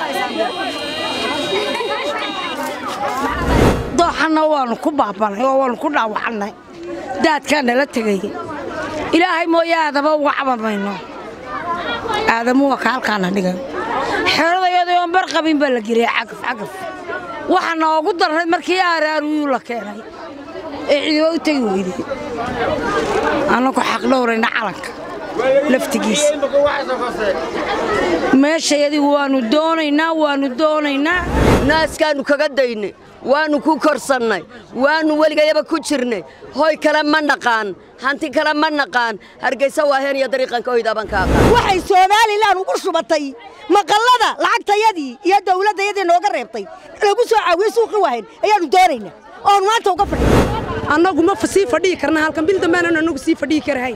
dooxanna waannu ku baabanay oo waannu ku dhaawacannay daadkaa nala tegay ilaahay mooye aadaba uga cabamayno aadamu waa ka halkaana dhigan xeradayadii oon bar qabin baa la geliyay cagaf cagaf waxa noogu darray markii aaraaruyuu la keenay ee cidiba u tegi weyday annagu xaq dhowrayna calanka laftigiisa meeshayadii waannu doonaynaa waannu doonaynaa naaskaannu kaga daynay waannu ku korsannay waannu weligayaba ku jirnay hoy kale ma naqaan hanti kale ma naqaan hargaysa waaheen iyo dariiqanka hoydaaban ka aqaan waxay somalilan ugu shubatay maqallada lacagtayadii iyo dawladdayadii nooga reebtay lagu soo caawiyey suuqi waahayn ayaannu doonaynaa oonu maanta uga fadhiy annagu ma sii fadhiyi karna halkan bil dambaanan annagu sii fadhiyi karahayn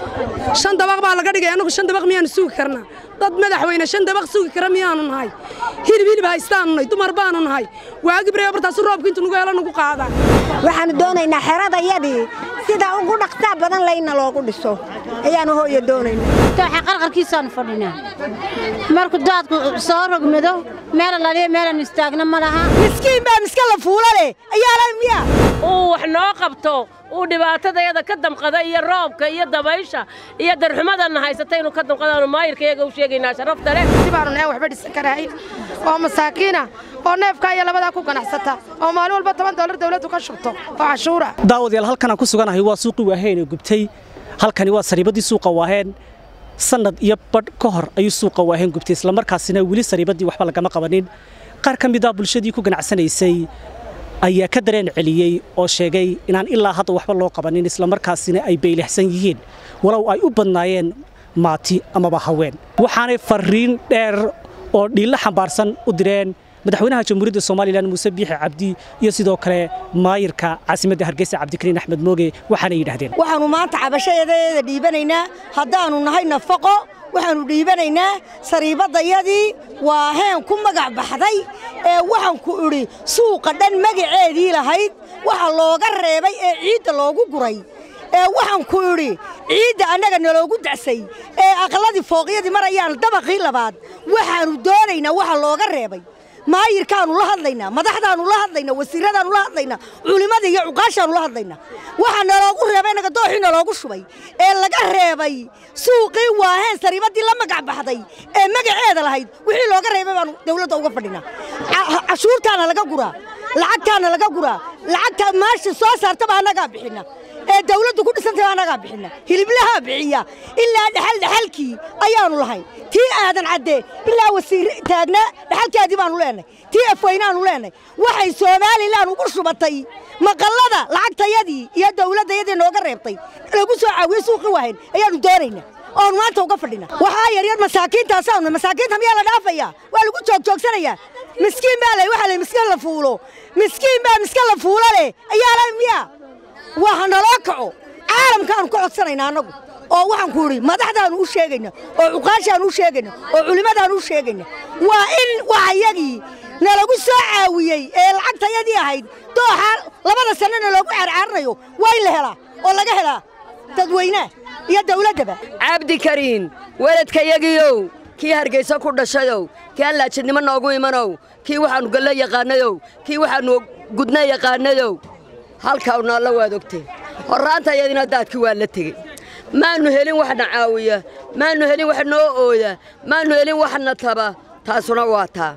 shan dabaq baa laga dhigay annagu shan dabaq miyaanu sugi karnaa dad madaxweyne shan dabaq sugi kara miyaanu nahay hilib hilib haystaanu nahay dumar baanu nahay waagibree bartaasu roobka intu nugu helo nugu qaadaa waxaannu doonaynaa xeradayadii sida ugu dhaqsaa badan layna loogu dhiso ayaannu hooya doonaynaa dooxa qarqarkiisaannu fadhinaa markuu daadku soo rogmado meel laliya meelaannu istaagna ma laha miskiin baa miska la fuula leh ayaalan miya uu wax noo qabto uu dhibaatadayada ka damqada iyo roobka iyo dabaysha iyo darxumadana haysata inuu ka damqadaanu maayirka iyaga u sheegaynaa sharafta leh baanu nahay waxba dhisan karahayn oo masaakiina oo neefkaa iyo labadaa ku ganacsata oo maalin walba toban doolar dawladdu ka shubto oo cashuura daawadayaal halkanaan ku suganahay waa suuqii waaheen ee gubtay halkani waa sariibadii suuqa waaheen sannad iyo badh ka hor ayuu suuqa waaheen gubtay islamarkaasina weli sariibadii waxba lagama qabanin qaar ka mid a bulshadii ku ganacsanaysay ayaa ka dareen celiyey oo sheegay inaan ilaa hadda waxba loo qabanin islamarkaasina ay baylixsan yihiin walow ay u badnaayeen maati amaba haween waxaanay farriin dheer oo dhiillo xambaarsan u direen madaxweynaha jamhuuriyadda somalilan muuse biixi cabdi iyo sidoo kale maayirka caasimadda hargeysa cabdikariin axmed mooge waxaanay yidhaahdeen waxaannu maanta cabashadeeda dhiibanaynaa haddaannu nahay nafaqo waxaannu dhiibanaynaa sariibaddayadii waa heen ku magac baxday ee waxaan ku idhi suuqa dhan magaceedii lahayd waxa looga reebay ee ciidda loogu guray ee waxaan ku idhi ciidda annaga naloogu dacsay ee aqladii fooqyadii marayaan dabaqii labaad waxaannu doonaynaa waxa looga reebay maayirkaannu la hadlaynaa madaxdaannu la hadlaynaa wasiiradaannu la hadlaynaa culimmada iyo cuqaashaannu la hadlaynaa waxaa naloogu reebay innaga dooxii naloogu shubay ee laga reebay suuqii waaheen sariibaddii la magac baxday ee magaceeda lahayd wixii looga reebay baannu dawladda uga fadhinaa cashuurtaana laga guraa lacagtaana laga guraa lacagta maasha soo saartaba annagaa bixinna ee dawladdu ku dhisantay annagaa bixinna hiliblahaa bixiya ilaa dhexal dhexalkii ayaannu lahayn tii aadan caddee ilaa wasiir taagnaa dhexalkeedii baannu leenahay tii afweynaannu leenahay waxay somalilan ugu shubatay maqallada lacagtayadii iyo dawladdayadii nooga reebtay lagu soo caawiyey suuqii waahayn ayaannu doonaynaa oonu maanta uga fadhinaa waxaa yaryar masaakiintaasaanu masaakiinta miyaa la dhaafayaa waa lagu joogjoogsanayaa miskiin baa leh waxaa leh miskiin la fuulo miskiin baa miska la fuulo leh ayaalan miyaa waa ha naloo kaco caalamkaannu ka codsanaynaa annagu oo waxaan ku idhi madaxdaannu u sheegayna oo cuqaashaannu u sheegayna oo culimmadaannu u sheegayna waa in waxayagii nalagu soo caawiyey ee lacagtayadii ahayd dooxa labada sannana loogu caarcaaranayo waa in la helaa oo laga helaa dadweynaha iyo dawladdaba cabdikariin weladkayagiiow kii hargayso ku dhashayow kii aan laajidnimo noogu imanow kii waxaannu galle yaqaanayow kii waxaannu gudna yaqaanayow halkaawna alla waad ogtee horraantayadina daadkii waa la tegey maannu helin waxna caawiya maannu helin wax noo ooda maannu helin waxna taba taasuna waa taa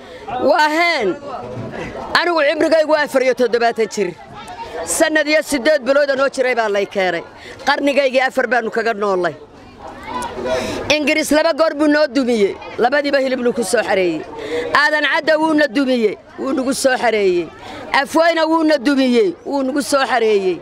waa heen anigu cimrigaygu afar iyo toddobaatan jir sannad iyo siddeed bilooda noo jiray baa lay keenay qarnigaygii afar baannu kaga noollay ingiriis laba goor buu noo dumiyey labadiiba hilibnu ku soo xareeyey aadan cadda wuuna dumiyey wuu nugu soo xareeyey afweyna wuuna dumiyey wuu nugu soo xareeyey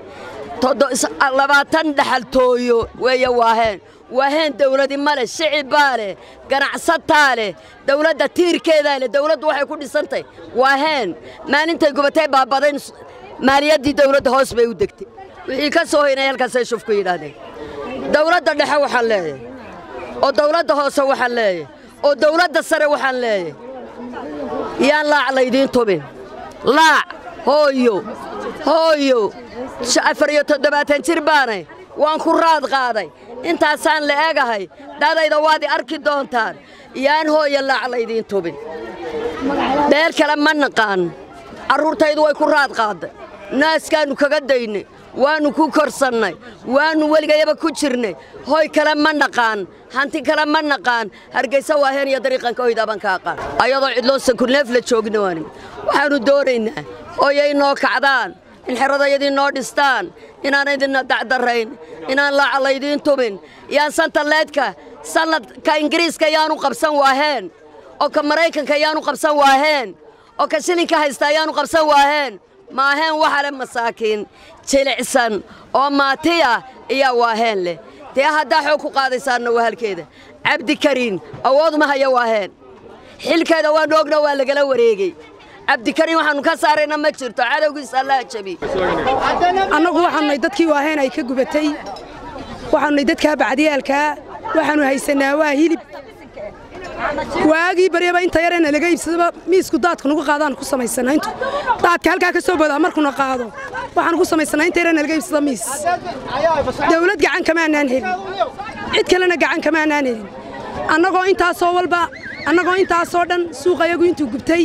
labaatan dhaxaltooyo weeye waaheen waaheen dawladi ma leh shicib baa leh ganacsataa leh dawladda tiirkeedaa leh dawladdu waxay ku dhisantay waaheen maalintay gubatay baabadayn maaliyaddii dawladda hoos bay u degtay wixii ka soo hoynay halkaasay shufku yidhaahdeen dawladda dhexe waxaan leeyahay oo dawladda hoose waxaan leeyahay oo dawladda sare waxaan leeyahay yaan laac laydiin tubin laac hooyo hooyo afar iyo toddobaatan jir baanay waan ku raad qaaday intaasaan la egahay dhadayda waad i arki doontaan yaan hooya laac laydiin tubin beel kale ma naqaan carruurtaydu way ku raad qaadday naaskaannu kaga daynay waannu ku korsannay waannu weligayaba ku jirnay hoy kale ma naqaan hanti kale ma naqaan hargaysa waaheen iyo dariiqanka hoydaaban ka aqaan ayadoo cidloo sakurneef la joogna waani waxaannu doonaynaa hooyay noo kacdaan in xeradayadii noo dhistaan inaan idinna dacdarrayn inaan laaca laydiin tumin yaan santalleedka sannadka ingiriiska yaanu qabsan waaheen oo ka maraykanka yaanu qabsan waaheen oo ka shilinka haysta ayaanu qabsan waaheen maaheen waxa leh masaakiin jilicsan oo maatiya iyaa waaheen leh dee haddaa xoog ku qaadaysaanna waa halkeeda cabdikariin awooduma haya waaheen xilkeeda waannu ogna waa lagala wareegey cabdikariin waxaannu ka saarayna ma jirto cadowgiisa allaha jabi annagu waxaanunay dadkii waaheen ay ka gubatay waxaanunay dadkaa bacdiyaalkaa waxaannu haysannaa waa hilib waagii baryaba inta yareena laga iibsadaba miisku daadka nugu qaadaan ku samaysannaa intu daadka halkaa ka soo bodaa markuna qaado waxaan ku samaysannaa inta yareena laga iibsada miis dawlad gacan kamaanaan helin cid kalena gacan kamaanaan helin annagoo intaasoo walba annagoo intaasoo dhan suuqayagu intuu gubtay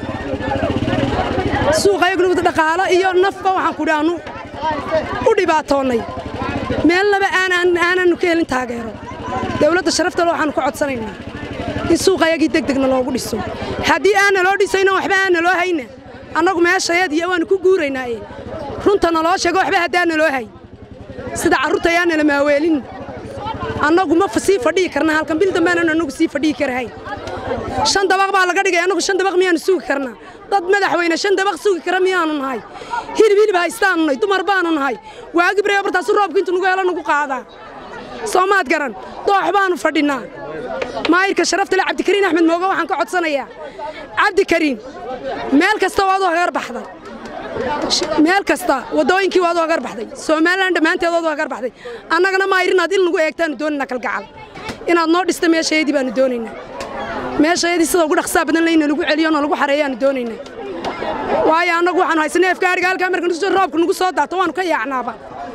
suuqayagnu dhaqaalo iyo nafba waxaan ku dhaannu u dhibaatoonnay meelnaba aanannu ka helin taageero dawladda sharaftale waxaannu ka codsanaynaa in suuqayagii degdegna loogu dhiso haddii aanna loo dhisayno waxba aanna loo hayna annagu meeshayadiiyo waannu ku guuraynaaye runta naloo sheego waxba haddaanna loo hay sida carruurta ayaanna la maaweelin annagu ma sii fadhihi karna halkan bil dambeanan annagu sii fadhihi karahay shan dabaq baa laga dhigay annagu shan dabaq miyaannu sugi karnaa dad madaxweyne shan dabaq sugi kara miyaannu nahay hilib hilib haystaannu nahay dumar baannu nahay waagi barya bartaasu roobka intu nugu helo nugu qaadaa soomaad garan doox baannu fadhinnaa maayirka sharaftale cabdikariin axmed mooga waxaan ka codsanayaa cabdikariin meel kasta waad u hagar baxday meel kasta waddooyinkii waad u hagar baxday somalilan dhammaanteed waad u hagar baxday annagana maayir inaad il nagu eegtaannu doonaynaa kalgacal inaad noo dhista meeshayadii baannu doonaynaa meeshayadii sida ugu dhaqsaa badan layna lagu celiyo na lagu xareeyaannu doonaynaa waayo annagu waxaanu haysanay afgaadhiga halkaa marka nusu roobka nugu soo daato waannu ka yaacnaaba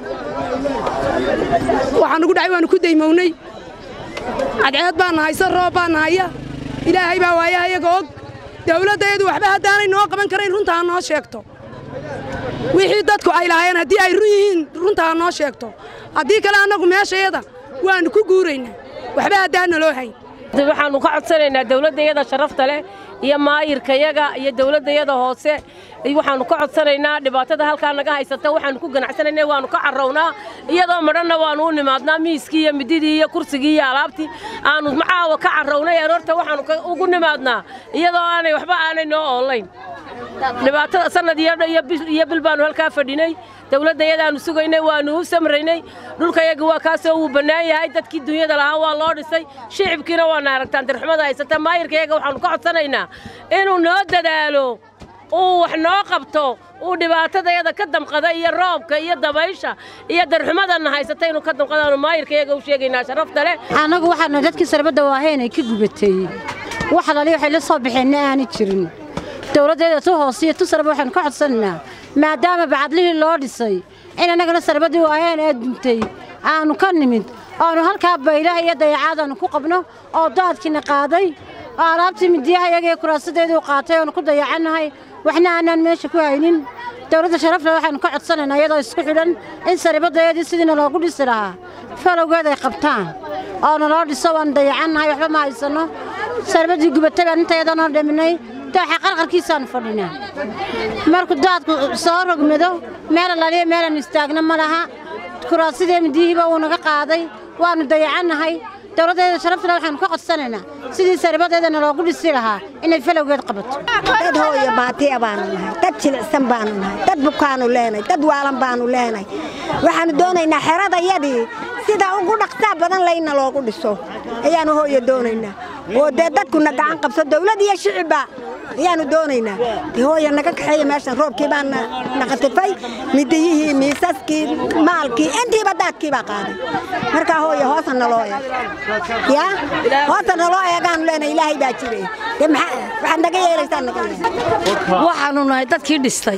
waxaa nugu dhacay waannu ku daymownay cadceed baana haysa roob baana haya ilaahay baa waayaha iyaga og dawladdaeedu waxba haddaanay noo qaban karayn runta ha noo sheegto wixii dadku ay lahaayeen haddii ay run yihiin runta ha noo sheegto haddii kale annagu meeshayada waannu ku guuraynaa waxba haddaana loo hayn waxaannu ka codsanaynaa dawladdayada sharafta leh iyo maayirkayaga iyo dawladdayada hoose waxaannu ka codsanaynaa dhibaatada halkaa naga haysata waxaannu ku ganacsanaynaa waannu ka carrownaa iyadoo madhanna waannu u nimaadnaa miiskii iyo mididii iyo kursigii iyo alaabtii aannu macaawa ka carrownay aroorta waxaannu ugu nimaadnaa iyadoo aanay waxba aanay noo oolayn dhibaatada sannad iyo bil baannu halkaa fadhinay dawladdayadaannu sugaynay waannu u samraynay dhulkayaga waa kaasoo wuu bannaan yahay dadkii dunyada lahaa waa loo dhisay shicibkiina waana aragtaan darxumada haysata maayirkayaga waxaannu ka codsanaynaa inuu noo dadaalo uu wax noo qabto uu dhibaatadayada ka damqada iyo roobka iyo dabaysha iyo darxumadana haysata inuu ka damqadaanu maayirkayaga u sheegaynaa sharafta leh annagu waxaanu dadkii sarbadda waaheen ay ka gubatay wax lali waxay la soo baxeenna aanay jirin dawladdeeda tu hoosiyo tu sarba waxaanu ka codsanaynaa maadaama bacadlihii loo dhisay in annagana sarbaddii waaheen ee duntay aannu ka nimid oonu halkaa baylaha iyo dayacaadaannu ku qabno oo daadkiina qaaday oo alaabtii midiyaha iyagii kuraasadeeduu qaatay oonu ku dayacannahay waxna aanaan meesha ku haynin dawladda sharafle waxaannu ka codsanaynaa iyadoo isku xidhan in saribadayadii sidiina loogu dhisi lahaa falowgeed ay qabtaan oo naloo dhiso waannu dayacannahay waxba ma haysanno sarbaddii gubatay baan intayadanoo dhiminay dooxa qarqarkiisaannu fadhinaa markuu daadku soo rogmado meel alaliya meelaannu istaagna ma laha kuraasadii midiyihiiba wuu naga qaaday waannu dayacannahay dawladdeeda sharaftale waxaannu ka codsanaynaa sidii saribadeedana loogu dhisi lahaa inay falowgeed qabato dad hooyo baatiya baanu nahay dad jilicsan baanu nahay dad bukaanu leenahay dad waalan baanu leenahay waxaannu doonaynaa xeradayadii sida ugu dhaqsaa badan layna loogu dhiso ayaannu hooyo doonaynaa oo dee dadkuna gacan qabso dawlad iyo shicibba ayaannu doonaynaa dee hooyo naga kaxeeya meeshan roobkii baa naqatifay midiyihii miisaskii maalkii intiiba daadkii baa qaaday markaa hooyo hoosa naloo eeg ya hoosa naloo eegaannu leenahay ilaahay baa jiray dee waxaad naga yeelaysaan naga yeela waxaannu nahay dadkii dhistay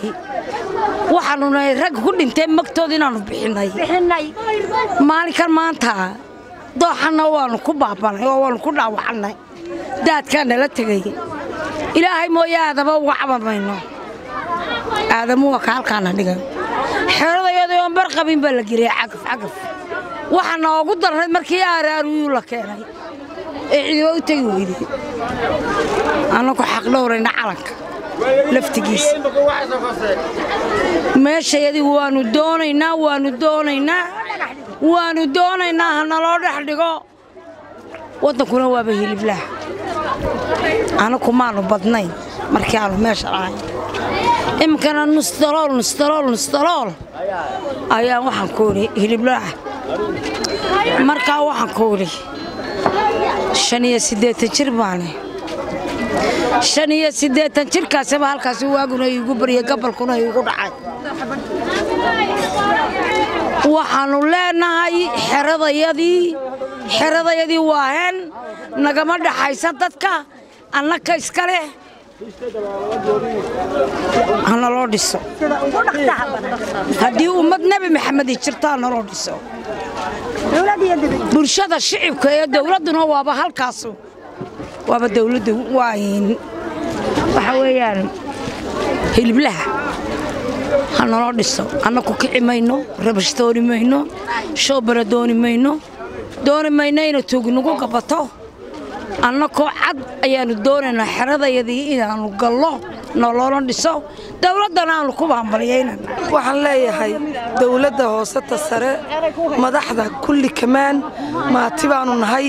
waxaannu nahay rag ku dhintay magtooda inaannu bixinnay maalinkan maanta dooxanna waannu ku baabanay oo waannu ku dhaawacannay daadkaa nala tegay ilaahay mooye aadaba uga cabamayno aadamu waa ka halkaana dhigan xeradayadii oon bar qabin baa la geliyay cagaf cagaf waxa noogu darnayd markii aaraaruyuu la keenay ee cidiba u tegi weyday annagu xaq dhowrayna calanka laftigiisa meeshayadii waannu doonaynaa waannu doonaynaa waannu doonaynaa ha naloo dhex dhigo waddankuna waaba hiliblaah anaku maannu badnayn markii aanu meesha lahayn iminkana nusdalool nusdalool nusdalool ayaan waxaan ku idhi hiliblaah markaa waxaan ku idhi shan iyo siddeetan jir baane shan iyo siddeetan jirkaasaba halkaasi waaguna iigu baryay gabalkuna iigu dhacay waxaannu leenahay xeradayadii xeradayadii waaheen nagama dhaxaysa dadka annaka iska leh hana loo dhiso haddii ummad nebi maxamedi jirto ha naloo dhiso bulshada shicibka ee dowladduna waaba halkaasu waaba dowladda waayn waxa weeyaan hiliblaha ha naloo dhiso annaku kici mayno rabash dooni mayno shoobara dooni mayno dooni mayno ina tuugi nagu gabato annakoo cad ayaannu doonaynaa xeradayadii inaannu gallo noloona dhiso dowladdana aannu ku baambaliyaynan waxaan leeyahay dowladda hooseta sare madaxda kulli kamaan maati baannu nahay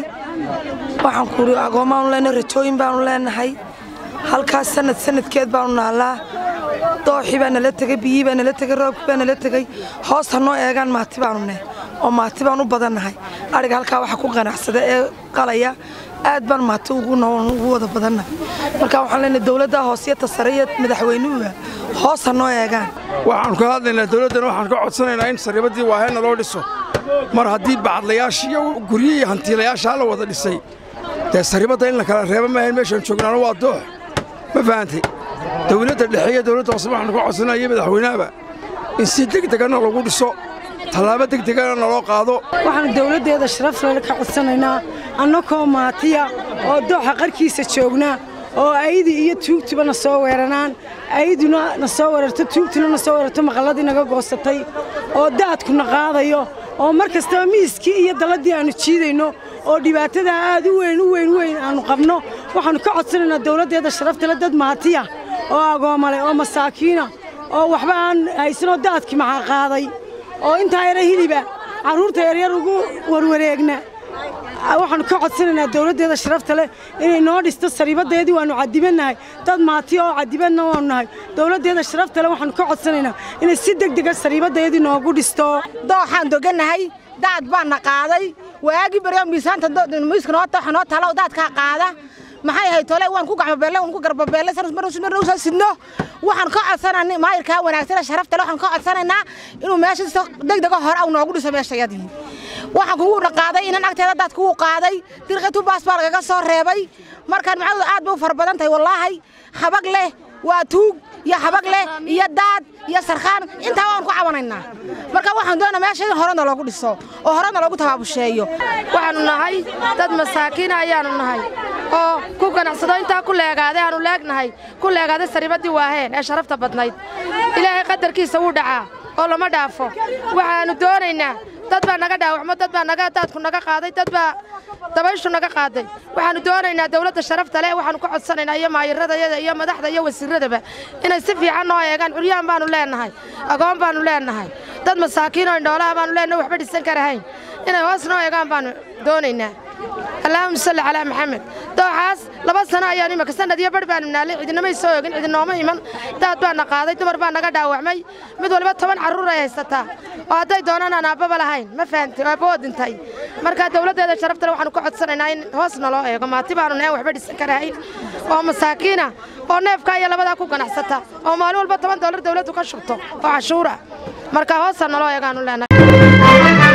waxaan kuuhi agoommaanu leenahay rajooyin baannu leenahay halkaas sanad sanadkeed baannu naallaa dooxii baa nala tegey biyii baa nala tegey roobkii baa nala tegey hoos ha noo eegaan maati baannu neh oo maati baan u badannahay adhiga halkaa waxa ku qanacsada ee qalaya aad baan maati ugu wada badannahay marka waxaan leenahay dowladda hoosiyata sare iyo madaxweynuhuga hoos ha noo eegaan waxaannu ka hadlaynaa dowladdana waxaan ka codsanaynaa in saribadii waaheenna loo dhiso mar haddii bacadlayaashii iyo guryihii hantiilayaashaa la wada dhisay dee saribadda in la kala reeba maahayn meeshaan joognaana waa doox ma fahantay dowladda dhexe iyo dowladda hoose waxaannu ka codsanaya iyo madaxweynahaba in si degdegana lagu dhiso tallaabo degdegana naloo qaado waxaannu dowladdeeda sharaflale ka codsanaynaa annakoo maatiya oo dooxa qarkiisa joognaa oo aydi iyo tuugtuba na soo weeranaan ayduna na soo weerarto tuugtuna na soo weerarto maqalladii naga goosatay oo daadkuna qaadayo oo mar kastaba miiskii iyo dalladdii aannu jiidayno oo dhibaatadaa aad u weyn u weyn weyn aannu qabno waxaannu ka codsanaynaa dowladdeeda sharaftale dad maatiya oo agoomale oo masaakiina oo waxba aan haysanoo daadkii maxaa qaaday oo intaa yara hiliba carruurta yaryar ugu warwareegna waxaannu ka codsanaynaa dowladdeeda sharafta leh inay noo dhisto sariibaddeedii waannu cadibannahay dad maatiya oo cadibanna waannu nahay dowladdeeda sharafta leh waxaannu ka codsanaynaa inay si degdega sariibaddeedii noogu dhisto dooxaan dogannahay daad baana qaaday waagii baryo miisaanta miiska noo tooxa noo talo daadkaa qaada maxay ahayd tole waan ku gacmabeelle waan ku garbabeelle marnausa sidno waxaan ka codsanaa maayirkaa wanaagsan sharafta waxaan ka codsanaynaa inuu meesha si degdega hore au noogu dhiso meeshayadii waxaan kugu dhaqaaday inan agteeda daad kugu qaaday dirqitu baas baa lagaga soo reebay markaan macadu aad bay u fara badan tahay wallaahi habag leh waa tuug iyo habag leh iyo daad iyo sarkhaan intaa waan ku cabanaynaa marka waxaan doonaa meesha in horena loogu dhiso oo horena loogu tabaabusheeyo waxaannu nahay dad masaakiina ayaannu nahay oo ku ganacsado intaa ku leegaaday aanu leegnahay ku leegaaday sariibaddii waaheen ee sharafta badnayd ilaahay qadarkiisa wuu dhacaa oo lama dhaafo waxaannu doonaynaa dad baa naga dhaawacmo dad baa naga daadku naga qaaday dad baa dabayshu naga qaaday waxaannu doonaynaa dawladda sharafta leh waxaannu ka codsanaynaa iyo maayiradayada iyo madaxda iyo wasiiradaba inay si fiican noo eegaan curyaan baannu leennahay agoon baannu leennahay dad masaakiinoo indhoolaha baannu leennahay waxba dhisan karahayn inay hoos noo eegaan baannu doonaynaa allaahuma salli calaa maxamed dooxaas laba sano ayaanu imaka sanad iyo barh baanu naalay cidinamay soo ogin cidinooma iman daad baana qaaday dumar baa naga dhaawacmay mid waliba toban carruur ay haysataa oo hadday doonaan aan aabbaba lahayn ma fahamtay aabboo dhintay marka dawladdeeda sharaftale waxaanu ka codsanaynaa in hoos naloo eego maati baanu nahay waxba dhisan karahayn oo masaakiina oo neefkaa iyo labadaa ku ganacsata oo maalin walba toban doolar dawladdu ka shubto oo cashuura marka hoosa naloo eegaanu leenahay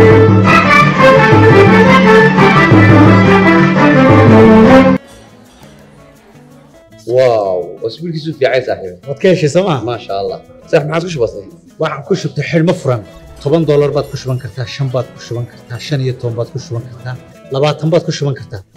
واو واسبوع كيسو في عيسى صاحبي waad ka heshay sooma ما شاء الله صح ما عادش بسيط waxaan ku shubtay xidhmo furan toban doolar baad ku shuban kartaa shan baad ku shuban kartaa shan iyo toban baad ku shuban kartaa labaatan baad ku shuban kartaa